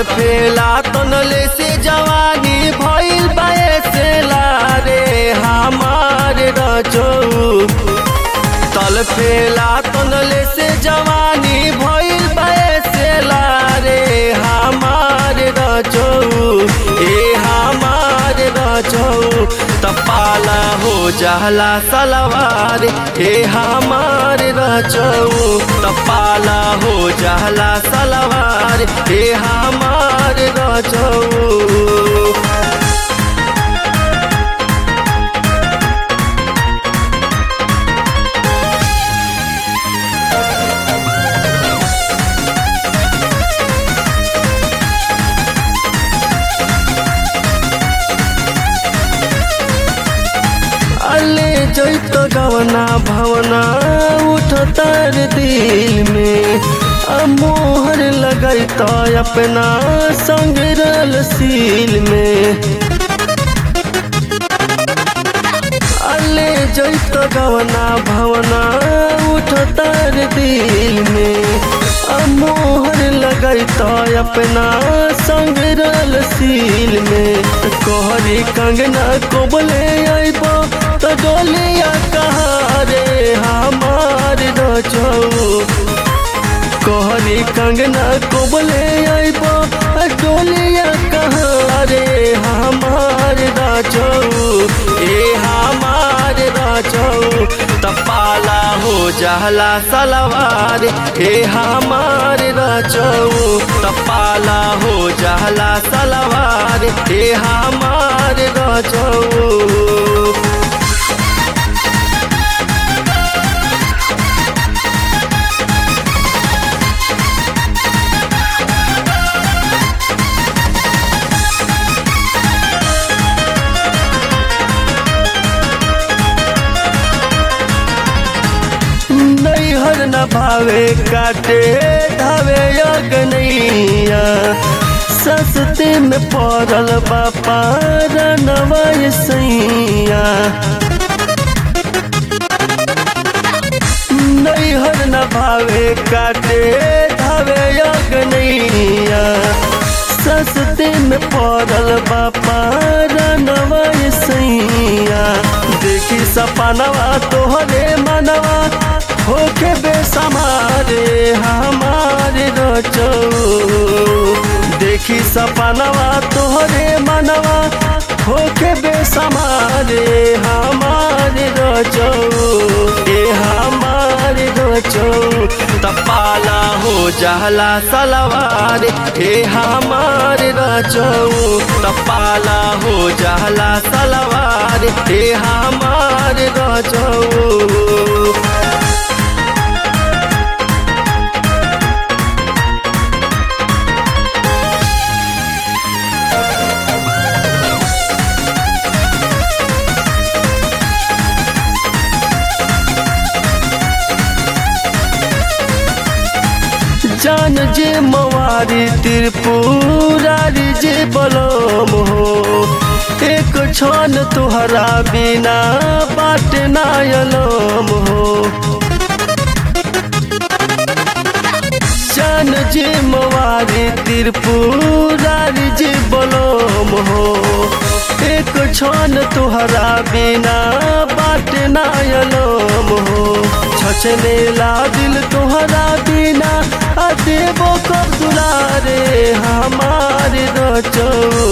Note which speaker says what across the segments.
Speaker 1: तल फेला तनले से जवानी भइल बयसेला रे हमार रजो तल फेला तनले से जवानी भइल बयसेला रे हमार रजो ए हमार रजो तपाला हो जाला सलवार ए हमार रजो तपाला हो जाला सलवार ए हमार रजो अले जैत गवना भवना उठ तर दिल में आ मोहर लगैत अपना संग रल सील में अले जैत गवना भवना उठ तर दिल में आ मोहर लगैत अपना संग रल सील में कहरी कंगना कोबले अइब त डोलिया कहाँ रे हमार रजौ कहरी कंगना कोबले अइब डोलिया कहाँ रे हमार राजौ ए हमार राजौ तपाला हो जाला सलवार ए हमार राजौ तपाला हो जाला सलवार ए हमार राजौ नैहर न भावे काटे धावे अगनैया सस्ते में पड़ल बापा रनवा सैया नैहर न भावे काटे धावे अगनैया सस्ते में पड़ल बापा रनवा सैया देखी सपनवा तोहरे मनवा होके बेसमारे हमारे रचो देखी सपनवा तोहरे मनवा होके बेसमारे हमारे रचो ए हमारे रचो तपाला हो जाला सलवार ए हमारे रचो तपाला हो जाला सलवार ए हमारे रचो जान जे मवारी त्रिपुरारी जे बलम हो एक क्षण तुहरा बिना बाट नायलम हो जान जे मवारी त्रिपुरारी जे बलम हो एक क्षण तुहरा बिना बाट नायलम हो छछने ला दिल तुहरा बिना आ देवो कब दुलारे हमारे रचो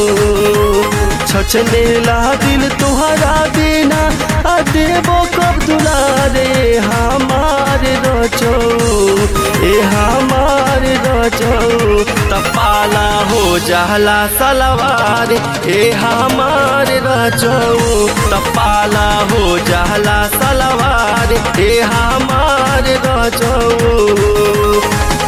Speaker 1: छछने ला दिल तुहरा बिना आ देवो कब दुलारे हमारे रचो ए हमारे रचो तपाला हो जाला सलवार ए हमारे रचो तपाला हो जाला सलवार ए हमारे रचो